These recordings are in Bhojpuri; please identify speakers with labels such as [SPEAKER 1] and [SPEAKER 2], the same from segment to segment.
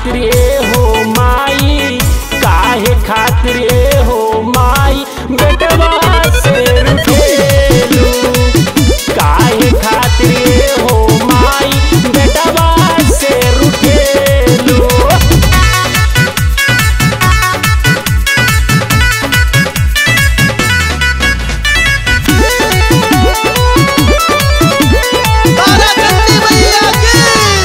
[SPEAKER 1] खातिर ए हो माई काहे खातिर ए हो माई बेटवा से रुठेलू काहे खातिर ए हो माई बेटवा से रुठेलू
[SPEAKER 2] तारा चंदी मैया की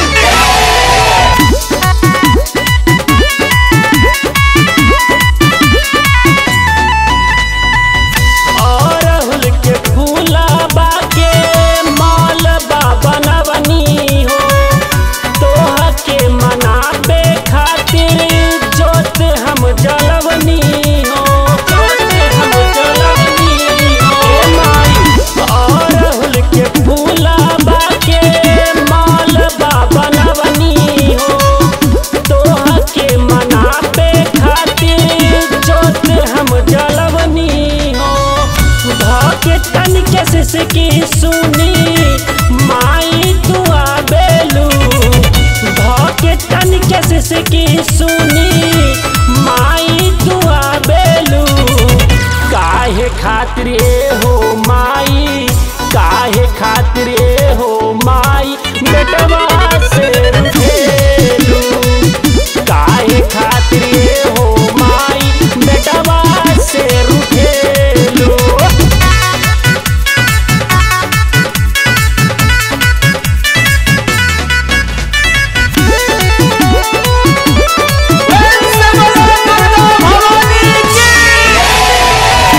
[SPEAKER 1] अरहुल के फूलबा के मालबा बनवनी हो तोह के मनाबे खातिर जोत हम जलवनी हो जोत हम जलवनी हो ए माई अरहुल के फूलबा के मालबा बनवनी हो तोह के मनाबे खातिर जोत हम जलवनी हो धके तन के सिसकी सुनी माई तू आबेलू धके तन के सिसकी सुनी माई तू आबेलू काहे खातिर ए हो माई काहे खातिर ए हो माई बेटवा से रुठेलू काहे खातिर ए हो माई बेटवा से रुठेलू
[SPEAKER 2] वंश बलोचना भवानी की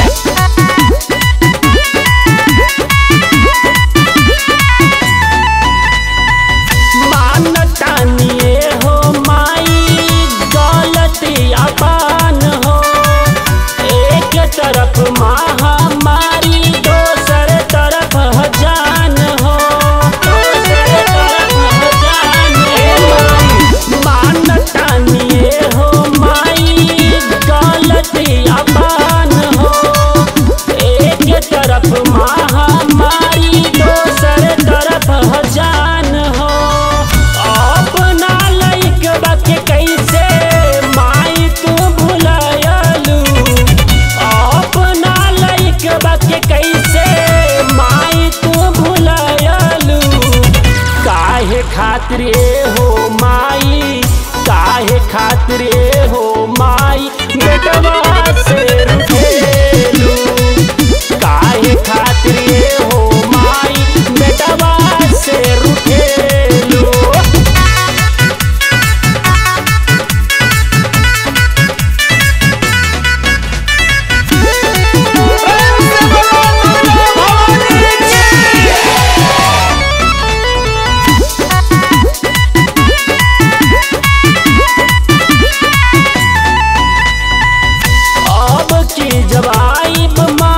[SPEAKER 1] मानतानिए हो माई गलती अपान हो एक तरफ महामारी दोसर तरफ जान हो दोसर तरफ जान हो मानतानिए हो माई गलती अपान हो एक तरफ महामारी दोसर तरफ जान हो अपना लइकबा के कैसे माई तू भुलायलू अपना लइकबा के कैसे माई तू भुलायलू काहे खातिर ए हो माई काहे खातिर ए हो माई बेटवा से रुठेलू काहे खातिर ए हो माई बेटवा से रुठेलू
[SPEAKER 2] वंश बलोचना भवानी की
[SPEAKER 1] अब की जब आईब